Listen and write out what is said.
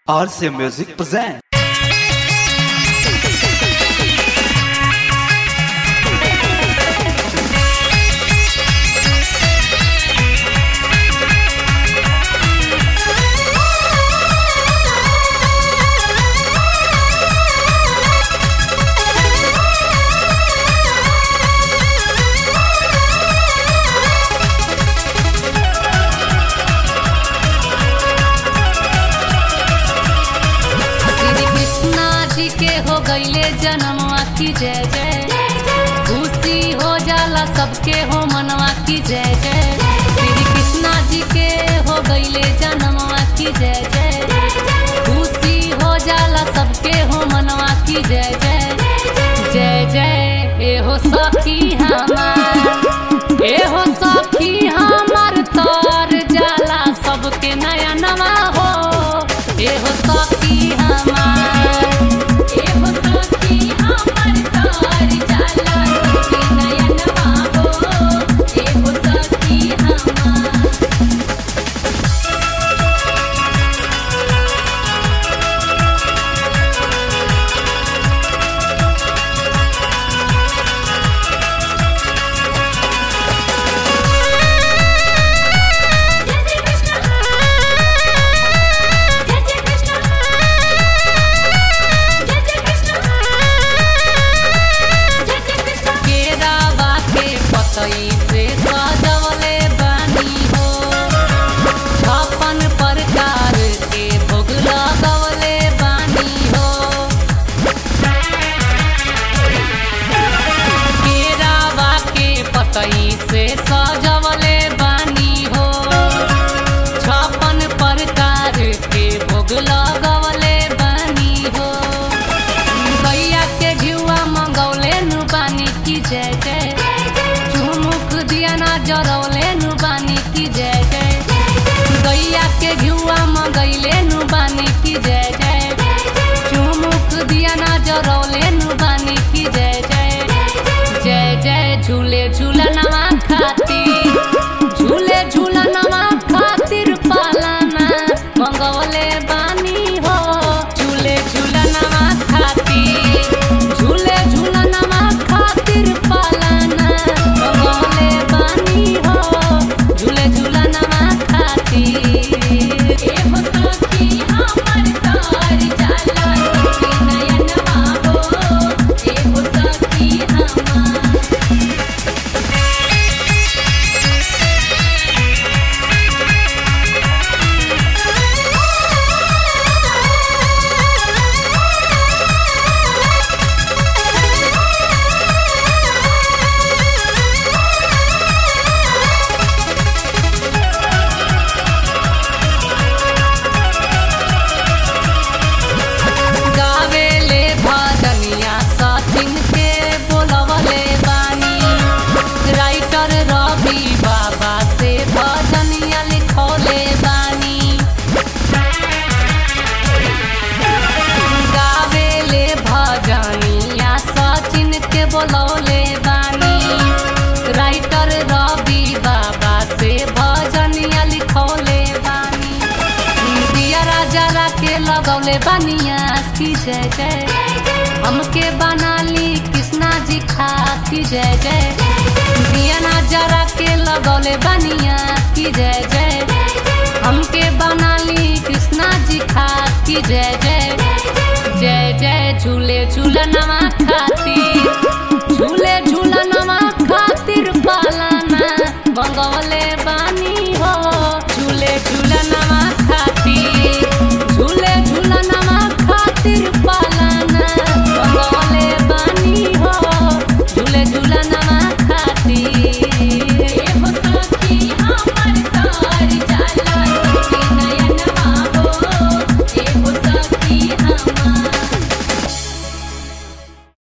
RC Music present. Shri Krishna जी के हो गईले जन्मवा की जय जय खुशी हो जाला सबके हो मनवा की जय जय श्री कृष्णा जी के हो गईले जन्मवा की जय जय खुशी हो जाला सबके हो मनवा की जय जय जय जय ए हो सखी हमार ए हो सखी हमार तर जाला सबके नया नवा हो ए हो सखी हमार ए हो सखी हमार तर जाला सबके नया नवा हो ए हो सखी हमार केरावा के पतई से सजवले बानी हो छप्पन प्रकार के भोग लगवले बानी हो केरावा के पतई से सजवले बानी हो छप्पन प्रकार के भोग लगवले बानी हो गैया के घिउआ मंगौले नु बानी की जय जय चुमुक दिया ना जरौले नु बानी की जय जय गैया के घिउआ मंगैले नु बानी की जय जय चुमुक दिया ना जरौले नु बानी की जय जय जय जय झूले झूलनवा खातिर झूले झूलनवा खातिर पालना मंगवले बानी हो झूले झूलनवा खातिर झूले झूलनवा खातिर पालना मंगवले बानी हो झूले झूलनवा खातिर ए हो सखी हमर तार जाला सखी नयनवा हो ए हो सखी हमार गावेले भजनिया सचिन के बोलवले बानी राइटर रवि बाबा से भजनिया लिखौले बानी गावेले भजनिया सचिन के बोलौले बानी राइटर रवि बाबा से भजनिया लिखौले बानी दिया राजा के लगौले बनिया की जय जय हमके बनाली कृष्णा जी खास की जय जय दिया नजरा के लगौले बनिया की जय जय हमके बनाली कृष्णा जी खास की जय जय जय जय झूले झूलनवा